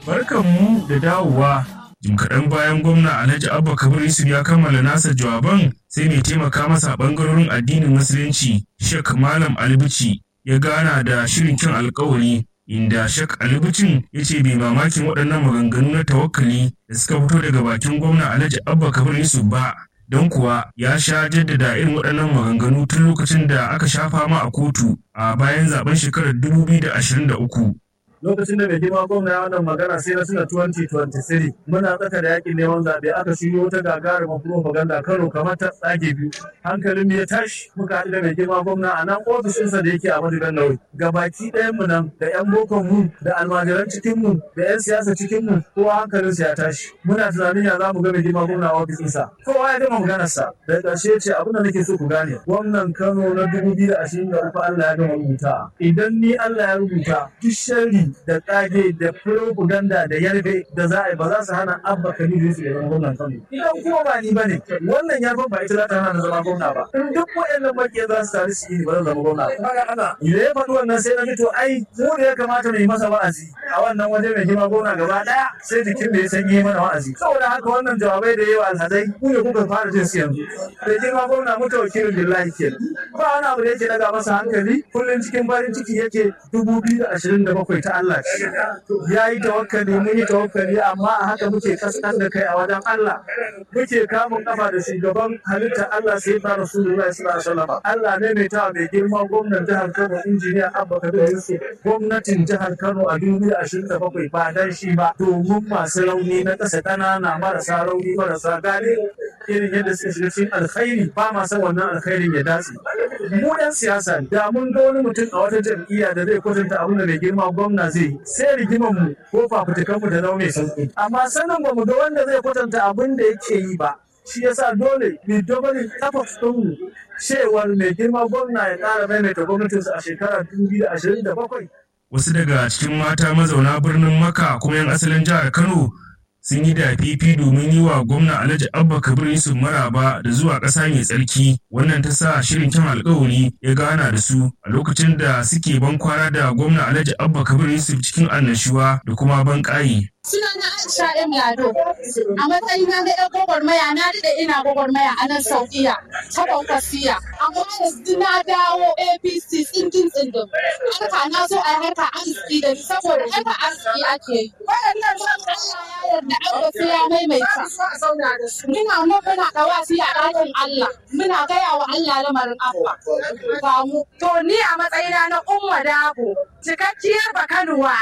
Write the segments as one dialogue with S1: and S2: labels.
S1: Barkanmu da dawowa. Jim kaɗan bayan gwamna Alhaji Abba Kabir Yusuf ya kammala nasa jawaban sai mai taimaka masa ɓangarorin addinin Musulunci Sheikh Malam Albici ya gana da shirin kyan alkawari inda Sheikh Alibicin ya ce bai mamakin waɗannan maganganu na tawakkali da suka fito daga bakin gwamna Alhaji Abba Kabir Yusuf ba. Don kuwa ya sha jaddada irin waɗannan maganganu tun lokacin da aka sha fama a kotu a bayan zaben shekarar 2023.
S2: lokacin da mai girma gwamna ya wannan magana sai na tuna 2023 muna tsaka da yakin neman zaɓe aka shiryo wata gagarumar propaganda karo kamar ta tsage biyu hankalin mu ya tashi muka haɗu da mai girma gwamna a nan ofishinsa da yake a madigan nauyi gabaki ɗayan mu nan da yan bokon mu da almajiran cikin mu da yan siyasa cikin mu kowa hankalin ya tashi muna tunanin ya zamu ga mai girma gwamna a ofisinsa kowa ya gama maganarsa daga ƙarshe ce abin da nake so ku gane gwamnan Kano na 2023 Allah ya gama rubuta idan ni Allah ya rubuta duk sharri da kage da propaganda da yarbe da za a yi ba za su hana abba kabiru su zama gwamnan kano idan kuma ba ni bane wannan yarban ba ita za ta hana na zama gwamna ba in duk waɗannan makiya za su tare su yi ba zan zama gwamna ba kaga ana idan ya faɗi wannan sai na ji to ai mu da ya kamata mu yi masa wa'azi a wannan waje mai girma gwamna gaba ɗaya sai jikin da ya san yi mana wa'azi saboda haka wannan jawabai da yawa alhazai ku ne kuka fara jin su yanzu mai girma gwamna mu tawakilin billahi kenan ba wani abu da yake daga masa hankali kullum cikin farin ciki yake dubu biyu da ashirin da bakwai ta Allah ya yi tawakkali mun yi tawakkali amma a haka muke kaskan da kai a wajen Allah muke kamun kafa da shugaban halittar Allah sai ta Rasulullahi sallallahu alaihi wasallam Allah ne mai tawa mai girma gwamnan jihar Kano injiniya Abba Kabir Yusuf gwamnatin jihar Kano a 2027 ba dan shi ba domin masu rauni na ƙasa ƙanana marasa rauni marasa gane irin yadda suka shiga cikin alkhairi ba ma san wannan alkhairin ya dace mu yan siyasa da mun ga wani mutum a wata jam'iyya da zai kwatanta abin da mai girma gwamna zai sai rigimar mu ko fafutukan mu da nau mai sauki amma sanin ba mu ga wanda zai kwatanta abin da yake yi ba shi yasa dole mu dobalin efforts din mu cewar mai girma gwamna ya ƙara maimaita gwamnatinsa a shekarar 2027
S1: Wasu daga cikin mata mazauna birnin Makka kuma 'yan asalin jihar Kano sun yi da fifi domin yi wa gwamna Alhaji Abba Kabir Yusuf maraba da zuwa ƙasa mai tsarki wannan ta sa shirin kyan alkawari ya gana da su a lokacin da suke ban kwana da gwamna Alhaji Abba Kabir Yusuf cikin annashuwa da kuma ban ƙayi.
S3: Sunana Aisha M. Lado. A matsayina na ‘yan gwagwarmaya na daɗe ina gwagwarmaya a nan Saudiya ta Kwankwasiya. Amma yanzu na dawo APC tsindin tsindin. Harka na so a harka arziki da ni saboda harka arziki ake yi. Waɗannan zan Allah ya yarda an ga sai ya maimaita. Muna nan muna ɗawasi a ɗakin Allah. Muna gaya wa Allah lamarin Abba. Ba mu.
S4: To ni a matsayina na Umma Dabo, cikakkiyar Bakanuwa.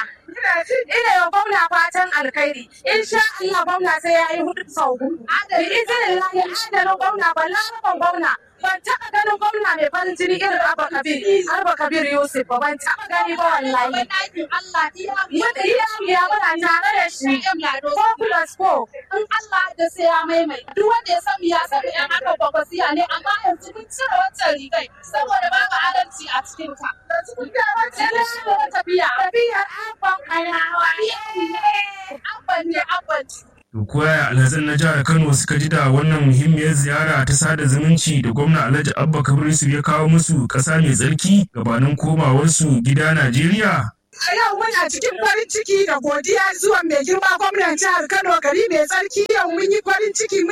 S4: Ina yau gwamna fatan alkhairi. In sha Allah gwamna sai ya yi hudu sau hudu. Bi izinin lahi adalin gwamna ba laraban gwamna. Ban taɓa ganin gwamna mai farin jini irin Abba Kabir, Abba Kabir Yusuf ba ban taɓa gani ba wallahi. Mun iya iya muna tare da shi. Ko plus ko.
S3: In Allah da sai ya maimaita. Duk wanda ya san ya san ƴan aka kwakwasiya ne amma yanzu mun cire wancan rigai saboda babu adalci a cikin ta. Tafiya.
S4: Tafiyar abban kanawa.
S3: Abban ne abban
S1: To koya alhazan na jihar Kano suka ji da wannan muhimmiyar ziyara ta sada zumunci da gwamna Alhaji Abba Kabir Yusuf ya kawo musu ƙasa mai tsarki gabanin komawarsu gida Najeriya.
S4: A yau muna cikin farin ciki da godiya zuwa mai girma gwamnan jihar Kano gari mai tsarki yau mun yi farin ciki